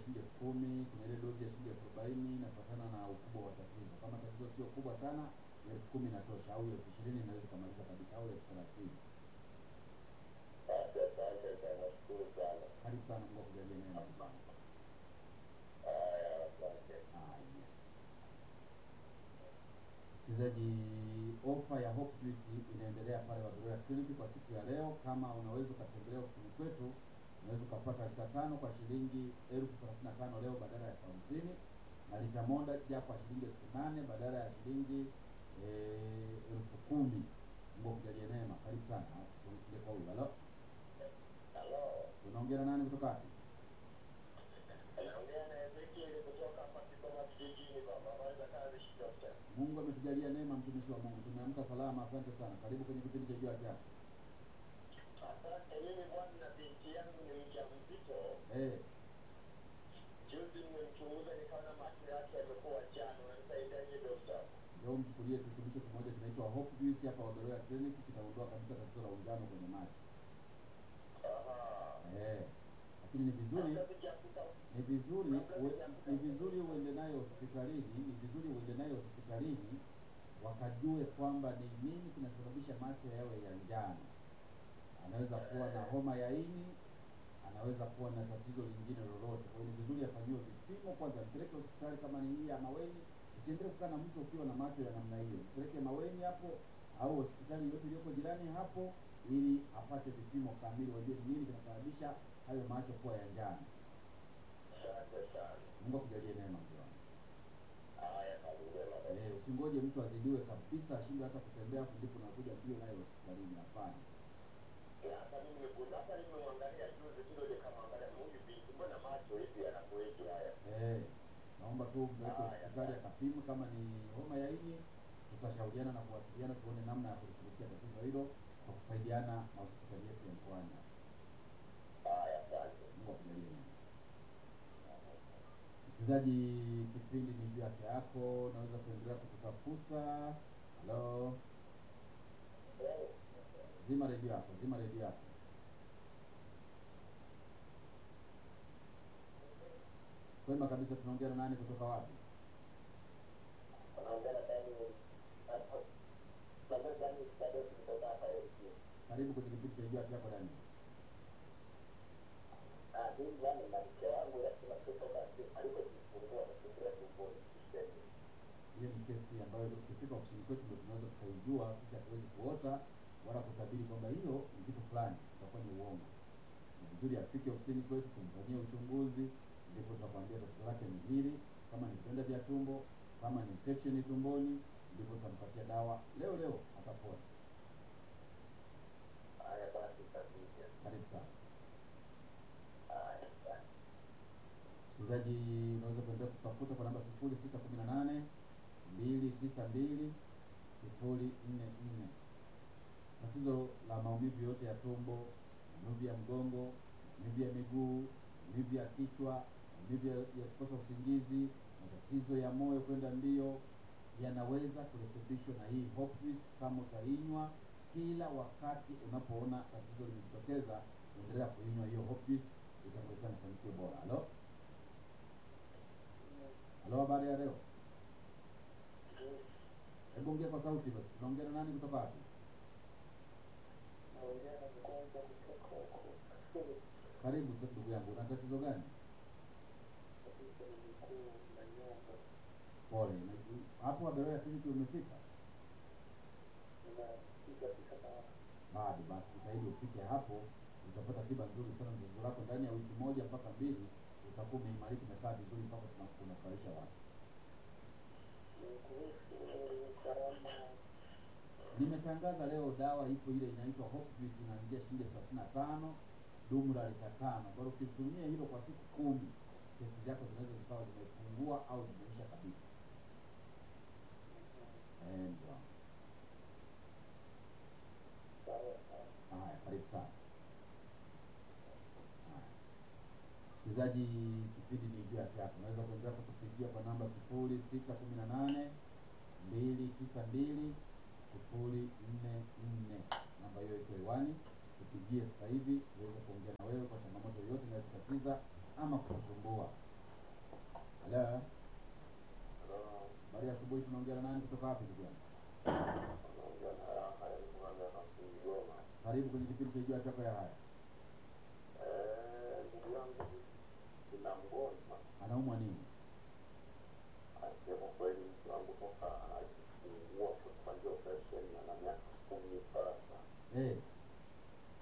shilingi elfu kumi kuna ile dozi ya shilingi elfu arobaini inafatana na ukubwa wa tatizo. Kama tatizo sio kubwa sana, elfu kumi inatosha, au elfu ishirini inaweza ikamaliza kabisa, au elfu thelathini. Basi asante sana, nashukuru sana. Karibu sana, Mungu akujalie neema. Haya, asante. Haya. Msikilizaji, ofa ya Hope Juice inaendelea pale Waberoya Clinic kwa siku ya leo. Kama unaweza ukatembelea ofisini kwetu, unaweza ukapata lita tano kwa shilingi elfu thelathini na tano leo badala ya elfu hamsini na lita moja kwa shilingi elfu nane badala ya shilingi eh, elfu kumi. Mungu akujalie neema. Karibu sana. Tuende kwa huyu. Halo, Halo, tunaongea na nani kutoka wapi? naongea na Ezekiel kutoka hapa Kigoma kijijini baba. Habari za kazi Shidokta? Mungu ametujalia neema, mtumishi wa Mungu, tumeamka salama. Asante sana. Karibu kwenye kipindi cha Jua Haki Yako. Asante. Mimi bwana na binti yangu ni mjamzito. Eh, Juzi nimemchunguza nikaona macho yake yamekuwa njano. Unanisaidiaje dokta? Leo mchukulie kirutubisho kimoja kinaitwa Hope Juice hapa Waberoya Clinic, kitaondoa kabisa tatizo la unjano kwenye macho. Aha. Eh, lakini ni vizuri Kabla sijakuta ni vizuri uwe- ni vizuri uende nayo hospitalini, ni vizuri uende nayo hospitalini wakajue kwamba ni nini kinasababisha macho yawe ya njano. Anaweza kuwa na homa ya ini, anaweza kuwa na tatizo lingine lolote. Kwa hiyo ni vizuri afanyiwe vipimo kwanza, mpeleke hospitali kama ni hii ya Maweni. Usiendelee kukaa na mtu ukiwa na macho ya namna hiyo, mpeleke Maweni hapo au hospitali yote iliyoko jirani hapo, ili apate vipimo kamili, wajue ni nini kinasababisha hayo macho kuwa ya njano. Asante sana. Mungu akujalie neema mzee wangu. Haya, kazi njema dokta. Eh, usingoje mtu azidiwe kabisa ashindwe hata kutembea afu ndipo unakuja mbio naye hospitalini. Hapana. Hata mimi nimekuja, hata nimemwangalia juzi tu ndio nikamwangalia huyu binti, mbona macho hivi yanakueje haya? Eh, naomba tu mpeleke Haya. hospitali akapimwe, kama ni homa ya ini tutashauriana na kuwasiliana tuone namna ya kulishughulikia tatizo hilo kwa kusaidiana na hospitali yetu ya mkoani. hapa. Haya, asante. Mungu akujalie neema. Msikilizaji, kipindi ni juu yake yako, naweza kuendelea kututafuta. Halo, zima redio yako, zima redio yako. Kwema kabisa, tunaongea na nani kutoka wapi? Anaongea na Daniel. Naongea na Daniel Sadoki kutoka hapa LC. Karibu kwenye kipindi cha juu yake yako Dani. Ah, mimi bwana na mke wangu lazima kutoka alikojifungua kufikiria tumboni. Hiyo ni kesi ambayo tukifika ofisini kwetu ndio tunaweza tukaijua. Sisi hatuwezi kuota wala kutabiri kwamba hiyo ni kitu fulani, itakuwa ni uongo. Ni vizuri afike ofisini kwetu tumfanyie uchunguzi, ndipo tutakwambia tatizo lake ni hili. Kama ni vidonda vya tumbo, kama ni infection tumboni, ndipo tutampatia dawa leo leo, atapona. Haya basi kabisa. Karibu sana Haya, asante. msikilizaji, unaweza kuendelea kutafuta kwa namba sifuri sita kumi na nane mbili tisa mbili sifuri nne nne. Tatizo la maumivu yote ya tumbo, maumivu ya mgongo, maumivu ya miguu, maumivu ya kichwa, maumivu ya ya kukosa usingizi, matatizo ya moyo kwenda mbio yanaweza kurekebishwa na hii Hope Juice kama utainywa kila wakati unapoona tatizo limejitokeza, endelea kuinywa hiyo Hope Juice, itakuletea mafanikio bora. Halo, halo, habari ya leo? Hebu ongea kwa sauti basi. Tunaongea na nani kutoka wapi? Naongea na mgonjwa kutoka huko. Karibu sasa ndugu yangu, una tatizo gani? Tatizo ni miguu na nyonga. Pole. Na- Hapo Waberoya Clinic umefika? Ninapiga picha na Bado basi jitahidi ufike hapo, utapata tiba nzuri sana tatizo lako ndani ya wiki moja mpaka mbili utakuwa umeimarika umekaa vizuri mpaka tuna- unafarisha watu. kuhusu gharama Nimetangaza leo dawa ipo ile inaitwa Hope Juice inaanzia shilingi elfu thelathini na tano dumu la lita tano. Bado ukitumia hilo kwa siku kumi, kesi zako zinaweza zikawa zimepungua au zimeisha kabisa. Eh, mzee wangu. sawa sawa. Haya, karibu sana. Haya. Msikilizaji, kipindi ni juu yake hapo. Unaweza kuendelea kutupigia kwa namba sifuri sita kumi na nane mbili tisa mbili sifuri nne nne. Namba hiyo iko hewani, tupigie sasa hivi tuweze kuongea na wewe kwa changamoto yoyote inayokutatiza ama kukusumbua. Habari ya asubuhi, tunaongea na nani kutoka wapi ndugu yangu? Naongea na raha ya mwana na Kigoma. Karibu kwenye kipindi cha Jua Haki Yako ya Haya. Eh, ndugu yangu, nina mgonjwa Anaumwa nini?